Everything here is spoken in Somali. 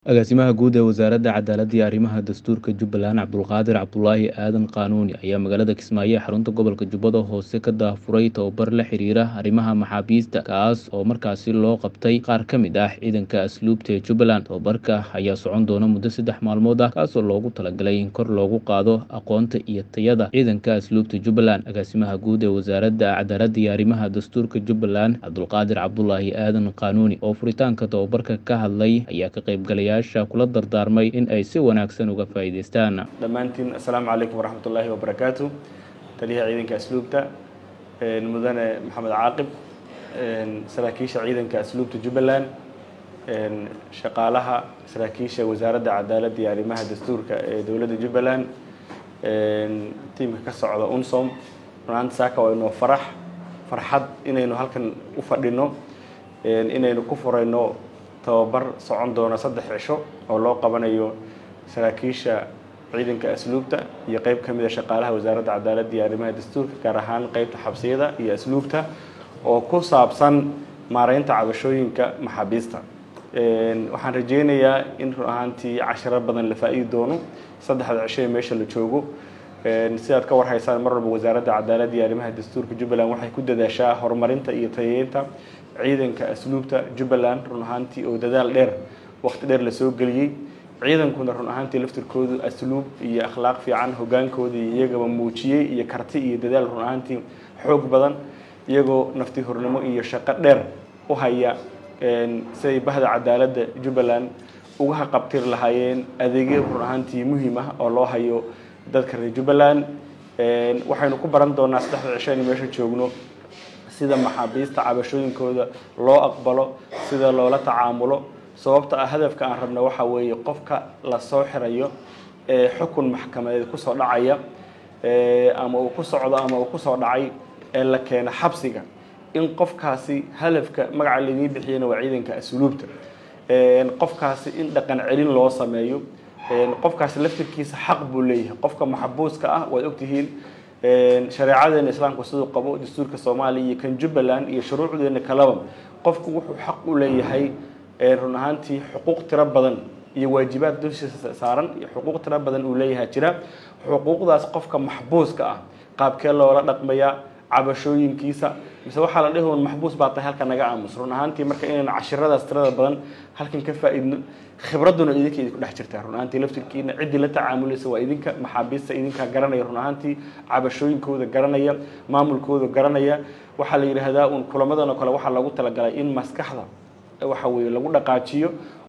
Agaasimaha Guud ee Wasaaradda Cadaaladda iyo Arrimaha Dastuurka Jubbaland Cabdulqaadir Cabdulaahi Aadan Qaanuuni ayaa magaalada Kismaayo ee xarunta gobolka Jubbada Hoose ka daafuray tababar la xiriira arrimaha maxaabiista kaas oo markaasi loo qabtay qaar ka mid ah ciidanka asluubta ee Jubbaland tababarka ayaa socon doona muddo saddex maalmood ah kaasoo loogu talagalay in kor loogu qaado aqoonta iyo tayada ciidanka asluubta Jubbaland agaasimaha guud ee Wasaaradda Cadaaladda iyo Arrimaha Dastuurka Jubbaland Cabdulqaadir Cabdulaahi Aadan Qaanuuni oo furitaanka tababarka ka hadlay ayaa ka qaybgalaya kula dardaarmay in ay si wanaagsan uga faa'iidaystaan dhammaantiin assalaamu calaykum waraxmatullaahi wabarakaatu taliyaha ciidanka asluubta mudane maxamed caaqib saraakiisha ciidanka asluubta jubbaland shaqaalaha saraakiisha wasaaradda cadaaladda iyo arrimaha dastuurka ee dowladda jubbaland tiimka ka socda unsom runaanta saaka waa inoo farax farxad inaynu halkan u fadhino inaynu ku furayno tababar socon doona saddex cisho oo loo qabanayo saraakiisha ciidanka asluubta iyo qeyb ka mid a shaqaalaha wasaaradda cadaaladda iyo arrimaha dastuurka gaar ahaan qeybta xabsiyada iyo asluubta oo ku saabsan maareynta cabashooyinka maxaabiista waxaan rajeynayaa in run ahaantii cashiro badan la faa-iidi doono saddexda cisho ee meesha la joogo sidaad ka warhaysaan mar walba wasaaradda cadaaladda iyo arrimaha dastuurka jubbaland waxay ku dadaashaa horumarinta iyo tayeynta ciidanka asluubta jubbaland run ahaantii oo dadaal dheer waqti dheer lasoo geliyey ciidankuna run ahaantii laftirkoodu asluub iyo akhlaaq fiican hogaankooda iyagaba muujiyey iyo karti iyo dadaal run ahaantii xoog badan iyagoo nafti hornimo iyo shaqo dheer u haya siday bahda cadaaladda jubbaland uga haqabtiri lahaayeen adeegyo run ahaantii muhiim ah oo loo hayo dadka reer jubbaland waxaynu ku baran doonaa saddexda cisho aynu meesha joogno sida maxaabiista cabashooyinkooda loo aqbalo sida loola tacaamulo sababta ah hadafka aan rabna waxa weeye qofka lasoo xirayo ee xukun maxkamadeed kusoo dhacaya ama uu ku socdo ama uu kusoo dhacay ee la keeno xabsiga in qofkaasi hadafka magaca laydii bixiyana waa ciidanka asluubta qofkaasi in dhaqan celin loo sameeyo qofkaasi laftirkiisa xaq buu leeyahay qofka maxbuuska ah waad ogtihiin shareecadeena islaamku siduu qabo dastuurka soomaaliya iyo kan jubbaland iyo shuruucdeena kaleba qofku wuxuu xaq u leeyahay run ahaantii xuquuq tiro badan iyo waajibaad dushiisa saaran iyo xuquuq tiro badan uu leeyahay jira xuquuqdaas qofka maxbuuska ah qaabkee loola dhaqmayaa cabashooyinkiisa mise waxaa la dhihi un maxbuus baa tahay halka naga aamus run ahaantii marka inaynu cashiradaas tirada badan halkan ka faa-iidno khibradduna idinka idinku dhex jirtaa run ahaantii laftirkiina ciddii la tacaamulaysa waa idinka maxaabiista idinkaa garanaya run ahaantii cabashooyinkooda garanaya maamulkooda garanaya waxaa la yidhaahdaa uun kulamadan oo kale waxaa loogu talagalay in maskaxda waxa weeye lagu dhaqaajiyo